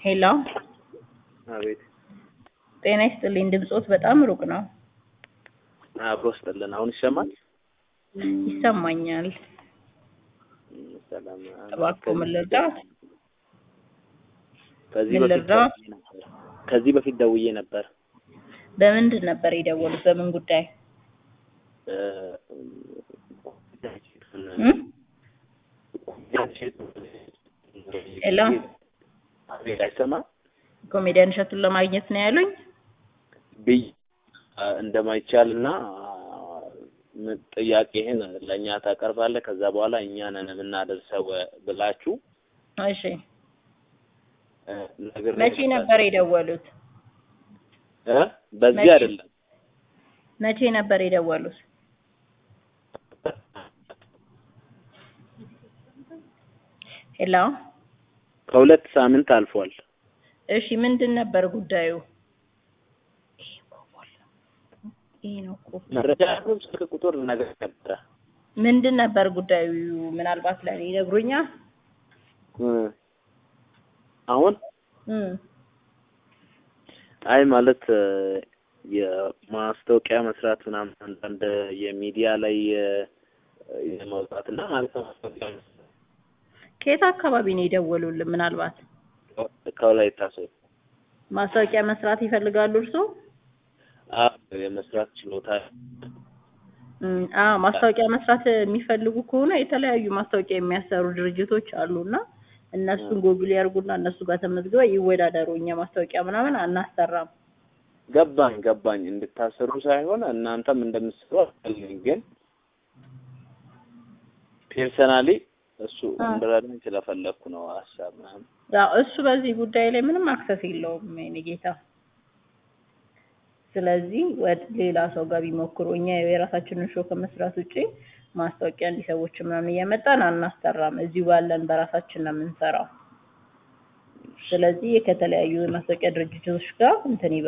ሄሎ አቤት ጤና ይስጥልኝ። ድምጾት በጣም ሩቅ ነው። አብሮ ስጥልን። አሁን ይሰማል? ይሰማኛል። ሰላም። እባክዎ ምን ልርዳዎት? ከዚህ ምን በፊት ልርዳዎት? ደውዬ ነበር። ከዚህ በፊት ደውዬ ነበር። በምንድን ነበር የደወሉት? በምን ጉዳይ? እ፣ እም? ሄሎ አቤት፣ አይሰማም ኮሜዲያን እሸቱን ለማግኘት ነው ያሉኝ? ብዬ እንደማይቻል እና ምን ጥያቄህን ለእኛ ታቀርባለህ፣ ከዛ በኋላ እኛ ነን የምናደርሰው ብላችሁ እሺ እ፣ ነግሬ መቼ ነበር የደወሉት? እ? በዚህ መቼ? አይደለም መቼ ነበር የደወሉት? ሄሎ ከሁለት ሳምንት አልፏል። እሺ ምንድን ነበር ጉዳዩ? ይሄ ነው እኮ መረጃ ያለው ስልክ ቁጥር ነገር ነበረ ምንድን ነበር ጉዳዩ? ምናልባት ለእኔ ይነግሩኛል? እ፣ አሁን እም አይ ማለት እ፣ የማስታወቂያ መስራት ምናምን አንዳንድ የሚዲያ ላይ እ፣ የማውጣት እና ማለት ነው ማስታወቂያ መስራት ከየት አካባቢ ነው የደወሉልን? ምናልባት ከወላይታ ሶዶ ማስታወቂያ መስራት ይፈልጋሉ እርስዎ? አዎ የመስራት ችሎታ እም፣ አዎ ማስታወቂያ መስራት የሚፈልጉ ከሆነ የተለያዩ ማስታወቂያ የሚያሰሩ ድርጅቶች አሉና እነሱን ጎግል ያርጉና እነሱ ጋር ተመዝግበው ይወዳደሩ። እኛ ማስታወቂያ ምናምን አናሰራም። ገባኝ ገባኝ እንድታሰሩ ሳይሆን እናንተም እንደምትሰሩ አልፈልግም፣ ግን ፔርሰናሊ እሱ አ። እንድረዳኝ ስለፈለግኩ ነው ሀሳብ ምናምን ያው እሱ በዚህ ጉዳይ ላይ ምንም አክሰስ የለውም የኔ ጌታ። ስለዚህ ወደ ሌላ ሰው ጋር ቢሞክሩ እኛ የራሳችንን ሾው ከመስራት ውጪ ማስታወቂያ እንዲህ ሰዎች ምናምን እያመጣን አናሰራም። እዚሁ ባለን በራሳችን ነው የምንሰራው። ስለዚህ ከተለያዩ ማስታወቂያ ድርጅቶች ጋር እንትን ይበሉ።